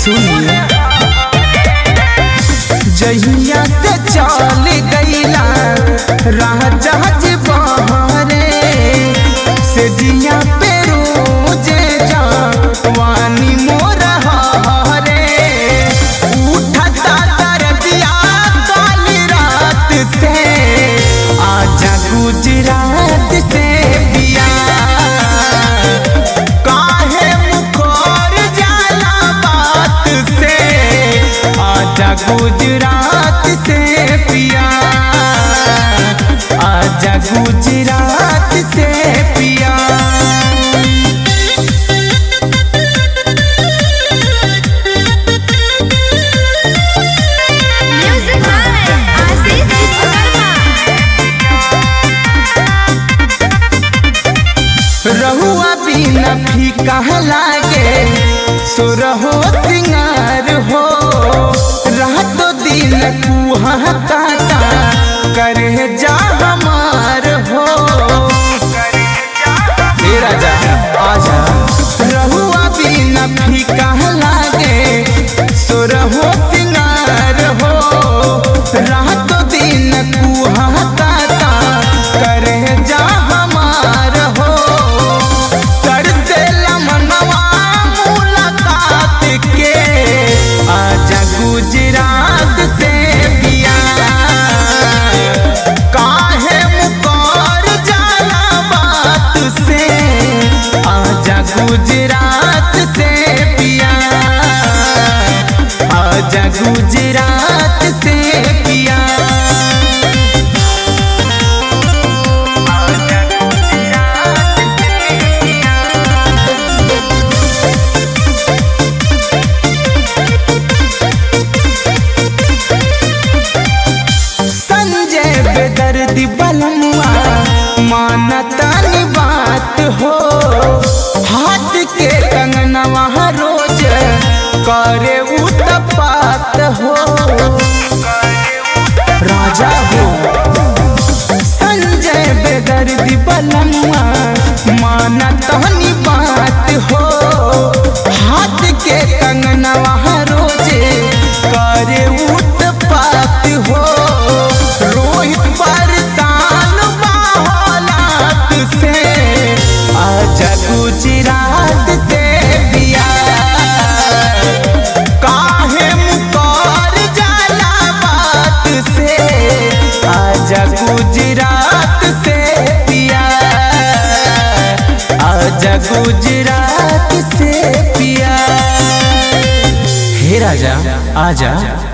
सुनिए जहिया से चल गईला राजा जी बहरे से जिया पे रोजे जा वानी मोर हरे उठता दर्दिया काली रात से आजा गुजरात से बिया काहे मुकर जाला बात से आजा गुजरात से पिया आजा गुजरात से पिया Music by Aziz Viswakarma. रहुआ बिना फीका लागे सुरहो सिंगार हो रातो दिन कुहा काटा करे जा हमार हो हे राजा आजा रहुआ बिना फीका लागे सुरहो सिंगार हो रातो दिन कुहा काटा करे जा हमार हो तरसेला मनवा मुलाकात के आजा गुजरात से पिया काहे मुकर जाला बात से आजा गुजरात से पिया आजा गुजरात से पिया संजय बेदर्दी बलमुआ मानता नी बात हो हाथ के कंगनवा रोज करे उतपात हो राजा हो संजय बेदर्दी बलमुआ मानता नी बात हो हाथ के कंगनवा रोज करे उतपात हो रोहित परेशान बाहलात से आजा गुजरात से बिया काहे मुकर जाला बात से आजा गुजरात से पिया आजा गुजरात से पिया हे राजा आजा